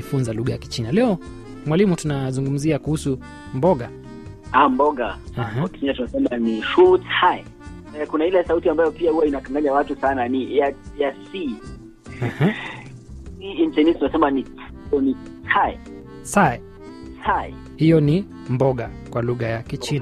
kujifunza lugha ya Kichina. Leo mwalimu, tunazungumzia kuhusu mboga. Ah, mboga Aha. kwa Kenya tunasema ni shu cai. Eh, kuna ile sauti ambayo pia huwa inakanganya watu sana ni ya ya c Aha. hii in Chinese tunasema ni ni cai Sai, cai. hiyo ni mboga kwa lugha ya Kichina.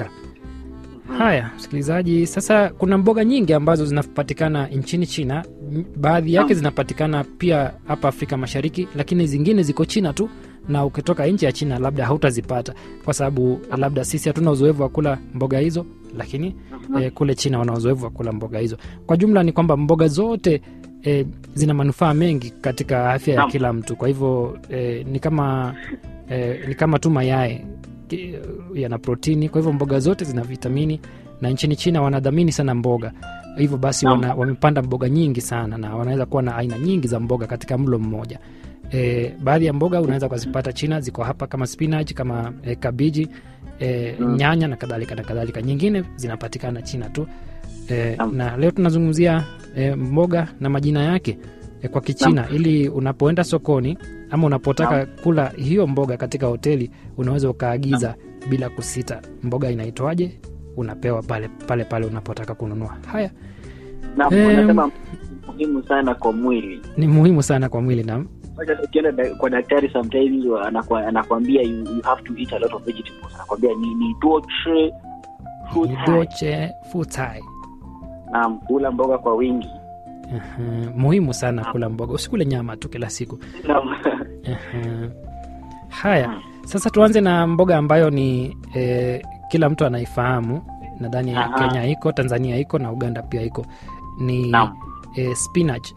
Haya, msikilizaji, sasa kuna mboga nyingi ambazo zinapatikana nchini China. M- Baadhi yake Naam. zinapatikana pia hapa Afrika Mashariki, lakini zingine ziko China tu, na ukitoka nje ya China labda hautazipata kwa sababu labda sisi hatuna uzoefu wa kula mboga hizo, lakini eh, kule China wana uzoefu wa kula mboga hizo. Kwa jumla ni kwamba mboga zote eh, zina manufaa mengi katika afya ya Naam. kila mtu. Kwa hivyo eh, ni kama eh, ni kama tu mayai ki- yana protini. Kwa hivyo mboga zote zina vitamini, na nchini China wanadhamini sana mboga, hivyo basi Naam. wana, wamepanda mboga nyingi sana, na wanaweza kuwa na aina nyingi za mboga katika mlo mmoja. E, baadhi ya mboga unaweza kuzipata China, ziko hapa kama spinach, kama e, kabiji e, Mm. nyanya na kadhalika na kadhalika. Nyingine zinapatikana China tu e, Naam. na leo tunazungumzia e, mboga na majina yake e, kwa Kichina ili unapoenda sokoni ama unapotaka kula hiyo mboga katika hoteli unaweza ukaagiza bila kusita, mboga inaitwaje, unapewa pale pale pale unapotaka kununua. Haya Na Em. wanasema muhimu sana kwa mwili. ni muhimu sana kwa mwili na Hata Ukienda da- kwa daktari sometimes anakwa- anakwambia you, you have to eat a lot of vegetables. Anakwambia ni ni duo chi fu cai. doche futai. Naam, kula mboga kwa wingi. Aha, muhimu sana kula mboga, usikule nyama tu kila siku. Naam. Aha. Haya, sasa tuanze na mboga ambayo ni eh, kila mtu anaifahamu. Nadhani Aha. Kenya iko, Tanzania iko na Uganda pia iko, ni Naam. eh, spinach.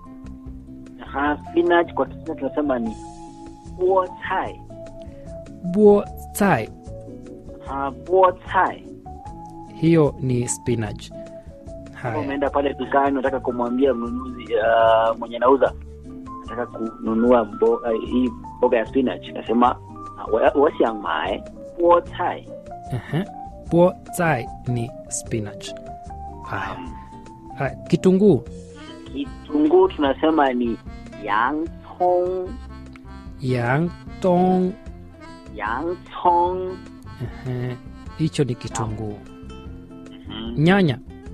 Aha, spinach kwa Kichina tunasema ni buo cai. Buo tai, Ah, buo cai. hiyo ni spinach. Kama Haya, umeenda pale dukani unataka kumwambia mnunuzi uh, mwenye nauza nataka kununua mboga hii mboga ya spinach nasema uh, wasiang mae buo cai. aha. Buo tai ni spinach. Haya, haya. Kitunguu, Kitunguu tunasema ni yang cong, yang tong, yang cong. aha. hicho ni kitunguu. Nyanya,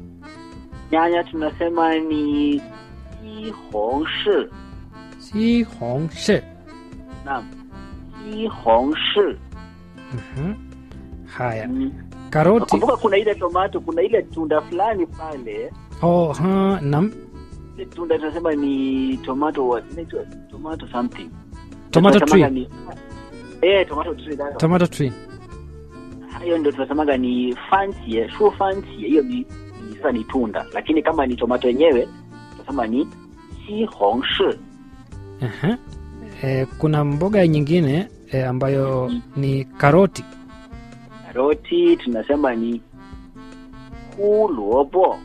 Nyanya tunasema ni jihongshi. si hong shi. Naam, jihongshi. Mhm. Haya, Mm. karoti. Kumbuka kuna ile tomato, kuna ile tunda fulani pale Oh, ha, nam, ile tunda tunasema ni tomato what? Inaitwa tomato something. tomato Tunasemaga tree. ni eh, tomato tree that one. Tomato tree. Hayo ndio tunasemaga ni fancy, shu fancy. Hiyo ni ni sasa ni tunda, lakini kama ni tomato yenyewe tunasema ni jihongshi. Aha. E, kuna mboga nyingine e, ambayo ni karoti. Karoti tunasema ni huluobo.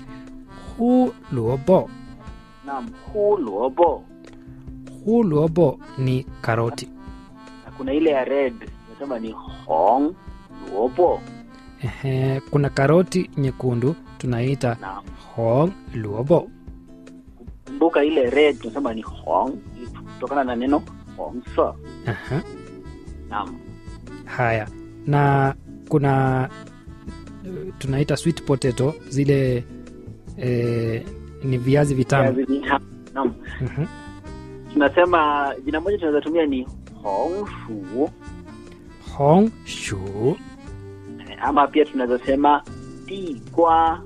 Hu luobo. Naam, huluobo. Hu luobo ni karoti. Na kuna ile ya red tunasema ni hong luobo. Ehe, kuna karoti nyekundu tunaita Naam. hong luobo. kumbuka ile red tunasema ni hong kutokana na neno hongse. Aha. Naam. Haya, na kuna eh, tunaita sweet potato zile e, ni viazi vitamu. Viazi vitamu. Naam. Mhm. Tunasema jina moja tunaweza tumia ni hongshu Hong shu ama pia tunaweza sema digwa.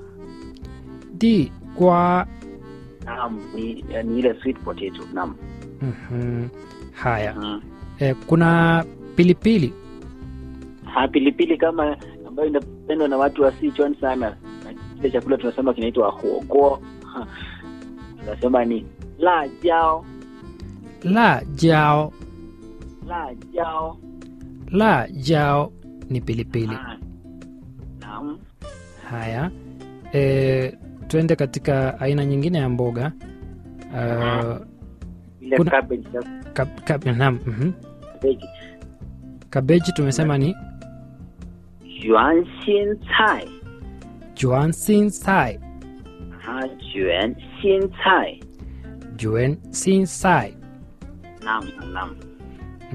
di kwa Naam, ni, ni ile sweet potato. Naam. Mhm. Haya, Mm. e, kuna pilipili Ha, pilipili kama ambayo inapendwa na watu wa Sichuan sana, na kile chakula tunasema kinaitwa huoguo. Ha, Tunasema ni la jiao, la jao la jiao. la jao ni pilipili. Ah, Naam. Haya, e, tuende katika aina nyingine ya mboga uh, Ile Kuna- cabbage, kab, kab, naam, mhm. cabbage. kabeji tumesema ni 卷心菜， juan sin sai 它卷心菜， juan sin sai naam naam.